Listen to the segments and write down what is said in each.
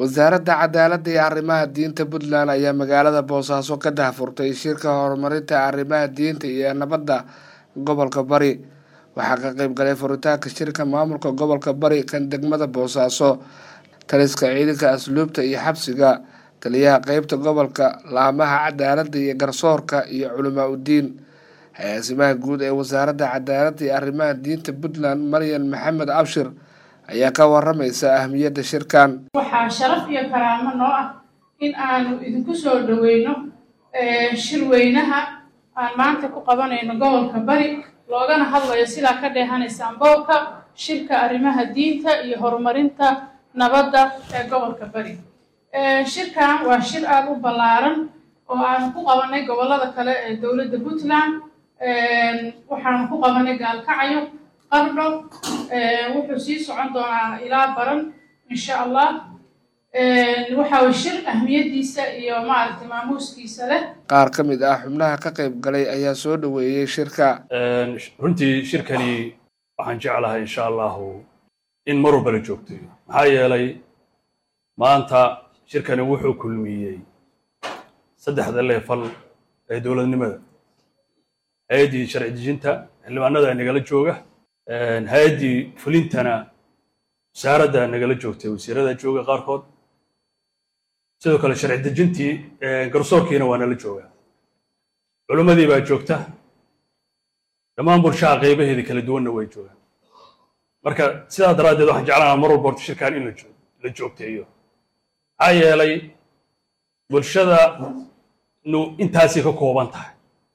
wasaaradda cadaaladda iyo arrimaha diinta puntland ayaa magaalada boosaaso ka dahfurtay shirka horumarinta arrimaha diinta iyo nabadda gobolka bari waxaa ka qeyb galay furitaanka shirka maamulka gobolka bari kan degmada boosaaso taliska ciidanka asluubta iyo xabsiga taliyaha qeybta gobolka laamaha cadaaladda iyo garsoorka iyo culamaa udiin hay-aasimaha guud ee wasaaradda cadaaladda iyo arrimaha diinta puntland maryan maxamed abshir ayaa ka waramaysa ahmiyadda shirkan waxaa sharaf iyo karaamo noo ah in aanu idinku soo dhoweyno shirweynaha aan maanta ku qabanayno gobolka bari loogana hadlayo sidaa ka dheehanaysaan boolka shirka arrimaha diinta iyo horumarinta nabadda ee gobolka bari shirkan waa shir aada u ballaaran oo aanu ku qabanay gobollada kale ee dowladda puntland waxaanu ku qabanay gaalkacyo qardho wuxuu sii socon doonaa ilaa baran insha allah waxa way shir ahmiyadiisa iyo maaragtay maamuuskiisa leh qaar ka mid ah xubnaha ka qeyb galay ayaa soo dhoweeyey shirka runtii shirkani waxaan jeclahay insha allahu in mar walba la joogtayo maxaa yeelay maanta shirkani wuxuu kulmiyey saddexda leefal ee dowladnimada hay-addii sharci dejinta xildhibaanada nagala jooga hay-addii fulintana wasaaradda nagala joogtay wasiirada jooga qaarkood sidoo kale sharci dejintii garsoorkiina waa nala jooga culimmadii baa joogta dhammaan bulshaha qaybaheedii kala duwanna way joogaan marka sidaa daraaddeed waxaan jeclaanaa mar walba horta shirkan in la joogteeyo maxaa yeelay bulshada nu intaasay ka kooban tahay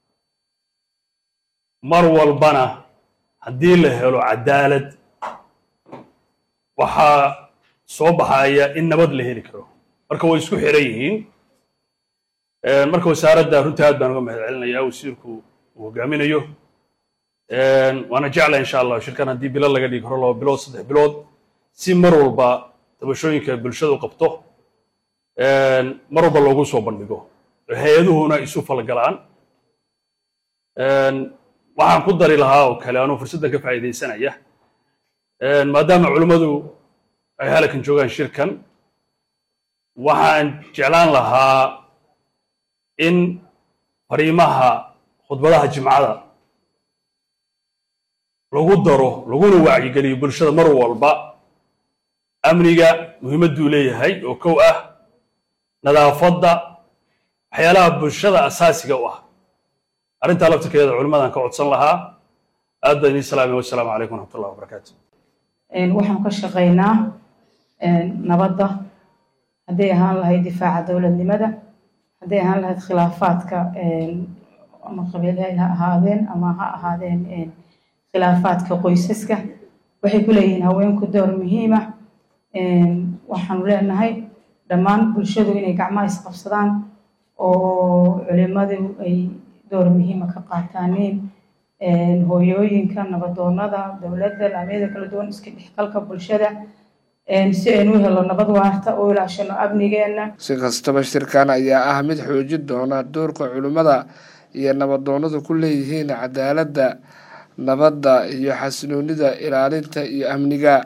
mar walbana haddii la helo cadaalad waxaa soo baxaya in nabad la heli karo marka way isku xiran yihiin marka wasaaradda runtii aad baan uga mahad celinayaa wasiirku uu hogaaminayo waana jecla insha allah shirkan haddii bilo laga dhigi karo laba bilood saddex bilood si mar walba tabashooyinka bulshadu qabto mar walba loogu soo bandhigo hay-aduhuna isu falgalaan waxaan ku dari lahaa oo kale anuu fursaddan ka faa'iidaysanaya maadaama culimmadu ay halakan joogaan shirkan waxaan jeclaan lahaa in fariimaha khudbadaha jimcada lagu daro laguna wacyigeliyo bulshada mar walba amniga muhiimadduu leeyahay oo kow ah nadaafadda waxyaalaha bulshada asaasiga u ah arrintaa laftirkeeda culimmadan ka codsan lahaa aad baan idiin salaamay wassalaamu calaykum waraxmatullahi wabarakaatu waxaan ka shaqaynaa nabadda hadday ahaan lahayd difaaca dowladnimada hadday ahaan lahayd khilaafaadka ama qabiilhay ha ahaadeen ama ha ahaadeen khilaafaadka qoysaska waxay ku leeyihiin haweenku door muhiima waxaanu leenahay dhammaan bulshadu inay gacmaha isqabsadaan oo culimadu ay door muhiima ka qaataaniin hooyooyinka nabadoonada dowladda laamyada kala duwan iska dhexgalka bulshada si aynu u helo nabad waarta oo ilaashano amnigeenna si kastaba shirkan ayaa ah mid xoojin doona doorka culimmada iyo nabadoonadu ku leeyihiin cadaaladda nabadda iyo xasiloonida ilaalinta iyo amniga